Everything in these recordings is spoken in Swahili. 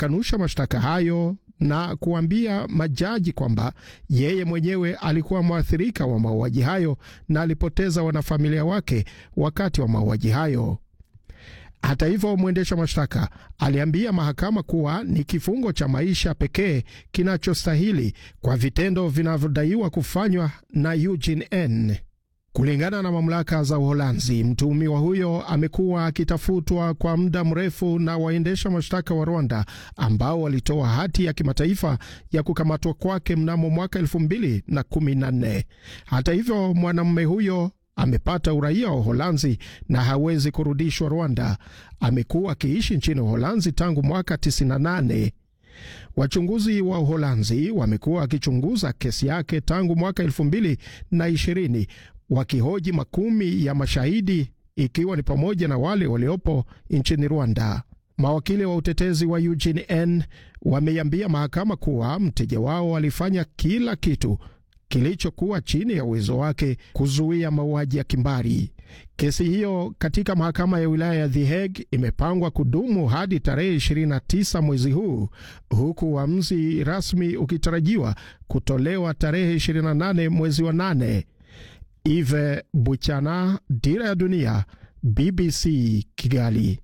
amekanusha mashtaka hayo na kuambia majaji kwamba yeye mwenyewe alikuwa mwathirika wa mauaji hayo na alipoteza wanafamilia wake wakati wa mauaji hayo. Hata hivyo, mwendesha mashtaka aliambia mahakama kuwa ni kifungo cha maisha pekee kinachostahili kwa vitendo vinavyodaiwa kufanywa na Eugene N. Kulingana na mamlaka za Uholanzi, mtuhumiwa huyo amekuwa akitafutwa kwa muda mrefu na waendesha mashtaka wa Rwanda ambao walitoa hati ya kimataifa ya kukamatwa kwake mnamo mwaka elfu mbili na kumi na nne. Hata hivyo, mwanamume huyo amepata uraia wa Uholanzi na hawezi kurudishwa Rwanda. Amekuwa akiishi nchini Uholanzi tangu mwaka 98. Wachunguzi wa Uholanzi wamekuwa wakichunguza kesi yake tangu mwaka elfu mbili na ishirini wakihoji makumi ya mashahidi ikiwa ni pamoja na wale waliopo nchini Rwanda. Mawakili wa utetezi wa Eugene N wameiambia mahakama kuwa mteja wao alifanya kila kitu kilichokuwa chini ya uwezo wake kuzuia mauaji ya kimbari. Kesi hiyo katika mahakama ya wilaya ya The Hague imepangwa kudumu hadi tarehe 29 mwezi huu, huku uamuzi rasmi ukitarajiwa kutolewa tarehe 28 mwezi wa 8. Ive Buchana, Dira ya Dunia, BBC Kigali.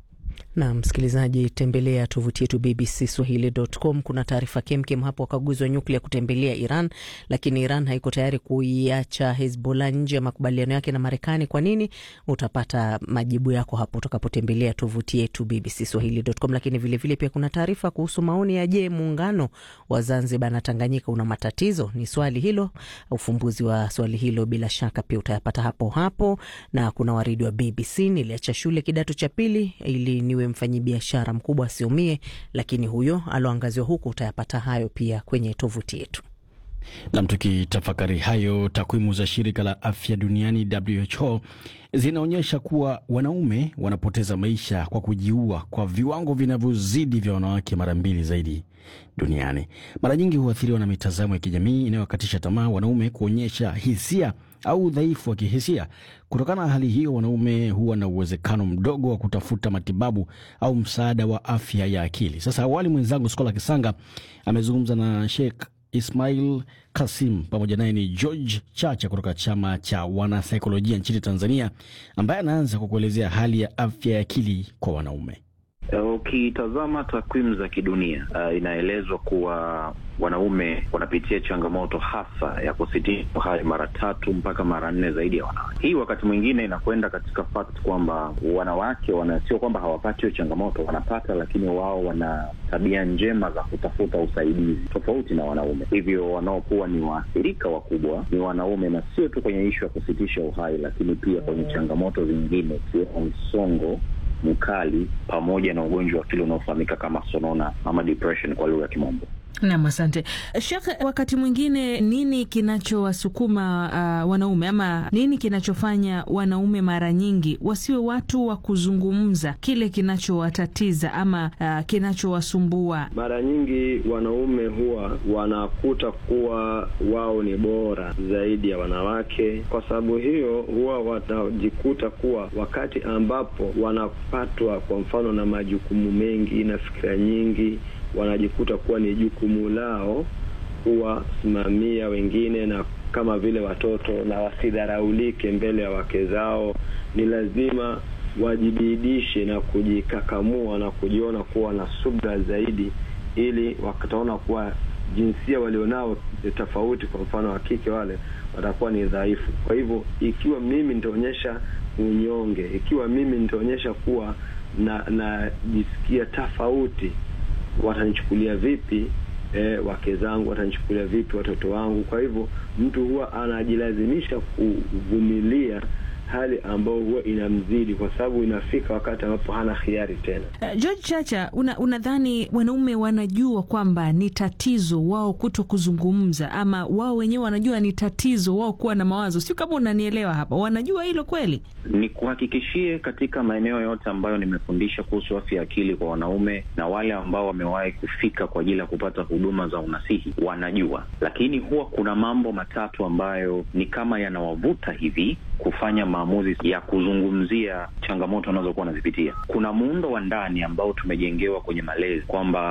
Na msikilizaji, tembelea tovuti yetu BBC Swahili.com. Kuna taarifa kemkem hapo, wakaguzi wa nyuklia kutembelea Iran, lakini Iran haiko tayari kuiacha Hezbollah nje ya makubaliano yake na Marekani. Kwa nini? Utapata majibu yako hapo utakapotembelea tovuti yetu BBC Swahili.com. Lakini vilevile vile pia kuna taarifa kuhusu maoni ya je, muungano wa Zanzibar na Tanganyika una matatizo? Ni swali hilo, ufumbuzi wa swali hilo bila shaka pia utayapata hapo hapo. Na kuna waridi wa BBC, niliacha shule kidato cha pili ili niwe mfanyibiashara mkubwa asiumie, lakini huyo aloangaziwa huku utayapata hayo pia kwenye tovuti yetu. Nam, tukitafakari hayo, takwimu za shirika la afya duniani WHO zinaonyesha kuwa wanaume wanapoteza maisha kwa kujiua kwa viwango vinavyozidi vya wanawake mara mbili zaidi duniani. Mara nyingi huathiriwa na mitazamo ya kijamii inayowakatisha tamaa wanaume kuonyesha hisia au udhaifu wa kihisia. Kutokana na hali hiyo, wanaume huwa na uwezekano mdogo wa kutafuta matibabu au msaada wa afya ya akili. Sasa awali, mwenzangu Skola Kisanga amezungumza na Sheikh Ismail Kasim, pamoja naye ni George Chacha kutoka chama cha wanasaikolojia nchini Tanzania, ambaye anaanza kwa kuelezea hali ya afya ya akili kwa wanaume. Ukitazama uh, takwimu za kidunia uh, inaelezwa kuwa wanaume wanapitia changamoto hasa ya kusitisha uhai mara tatu mpaka mara nne zaidi ya wanawake. Hii wakati mwingine inakwenda katika fact kwamba wanawake wana, sio kwamba hawapati hiyo changamoto, wanapata, lakini wao wana tabia njema za kutafuta usaidizi tofauti na wanaume. Hivyo wanaokuwa ni waathirika wakubwa ni wanaume, na sio tu kwenye ishu ya kusitisha uhai, lakini pia kwenye changamoto zingine ikiwemo msongo mkali pamoja na ugonjwa wa akili unaofahamika kama sonona ama depression kwa lugha ya Kimombo. Nam, asante Shekh. Wakati mwingine nini kinachowasukuma uh, wanaume ama nini kinachofanya wanaume mara nyingi wasiwe watu wa kuzungumza kile kinachowatatiza ama uh, kinachowasumbua? Mara nyingi wanaume huwa wanakuta kuwa wao ni bora zaidi ya wanawake. Kwa sababu hiyo, huwa watajikuta kuwa wakati ambapo wanapatwa kwa mfano na majukumu mengi na fikira nyingi wanajikuta kuwa ni jukumu lao kuwasimamia wengine na kama vile watoto, na wasidharaulike mbele ya wake zao. Ni lazima wajibidishe na kujikakamua na kujiona kuwa na subra zaidi, ili wataona kuwa jinsia walionao tofauti, kwa mfano wa kike, wale watakuwa ni dhaifu. Kwa hivyo, ikiwa mimi nitaonyesha unyonge, ikiwa mimi nitaonyesha kuwa na najisikia tofauti watanichukulia vipi? E, wake zangu watanichukulia vipi? Watoto wangu? Kwa hivyo mtu huwa anajilazimisha kuvumilia hali ambayo huwa inamzidi, kwa sababu inafika wakati ambapo hana hiari tena. Uh, George Chacha, unadhani una wanaume wanajua kwamba ni tatizo wao kuto kuzungumza, ama wao wenyewe wanajua ni tatizo wao kuwa na mawazo? Sio kama unanielewa hapa, wanajua hilo kweli? Ni kuhakikishie katika maeneo yote ambayo nimefundisha kuhusu afya ya akili kwa wanaume na wale ambao wamewahi kufika kwa ajili ya kupata huduma za unasihi wanajua, lakini huwa kuna mambo matatu ambayo ni kama yanawavuta hivi kufanya maamuzi ya kuzungumzia changamoto wanazokuwa wanazipitia. Kuna muundo wa ndani ambao tumejengewa kwenye malezi kwamba